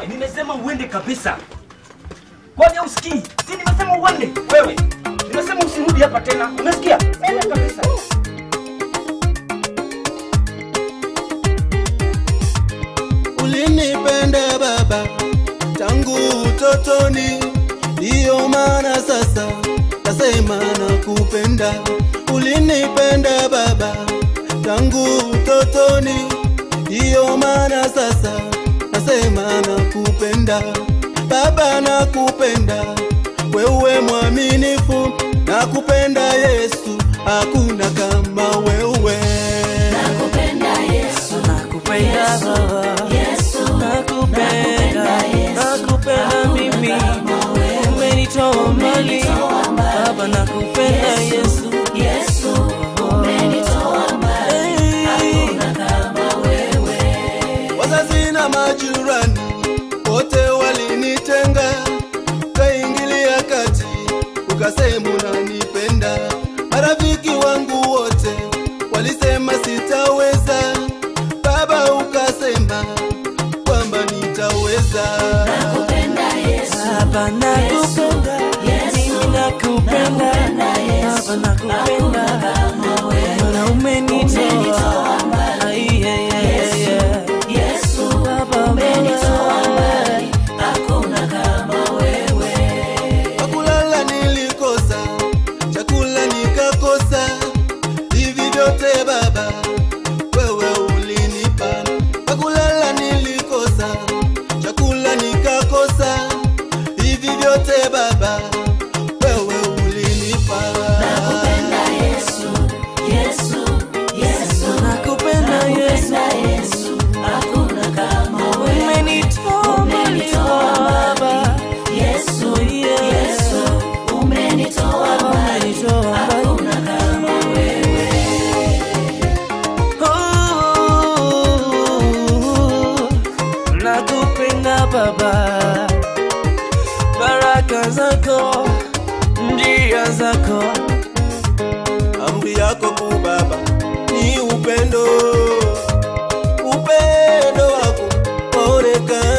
wewe, nimesema uende kabisa. Kwani usikii? Si nimesema uende wewe. Nimesema usirudi hapa tena. Umesikia? Nenda kabisa. Ulinipenda baba tangu utotoni, ndiyo maana sasa nasema nakupenda. Ulinipenda baba tangu utotoni, ndiyo maana sasa nasema nakupenda. Baba nakupenda, wewe mwaminifu, nakupenda Yesu, hakuna kama wewe. Nakupenda Yesu, Nakupenda Baba, Yesu, nakupenda, nakupenda mimi, umenitoa mbali Baba, nakupenda Yesu, Yesu, umenitoa mbali, hakuna kama wewe. Wazazi na majirani wote walinitenga, ukaingilia kati, ukasema unanipenda. Marafiki wangu wote walisema sitaweza, Baba ukasema kwamba nitaweza. Nakupenda Yesu, Baba, nakupenda, mimi nakupenda, Baba, nakupenda, Bwana umenitoa Ai, ai, ai, ai, ai. Yesu, Baba, umenitoa mbali, hakuna kama wewe. Pakulala nilikosa, chakula nikakosa, hivi vyote Baba wewe ulinipa. Pakulala nilikosa, chakula nikakosa, hivi vyote Baba wewe ulinipa. Nakupenda Yesu, Yesu, Yesu, nakupenda Yesu, nakupenda Yesu, hakuna kama wewe. umenitoa mbali Baba, Yesu, yeah. Yesu, umenitoa mbali, umenitoa mbali. hakuna kama wewe. Oh, nakupenda Baba, baraka zako, njia zako, Amri yako kuu Baba ni upendo, upendo wako waonekana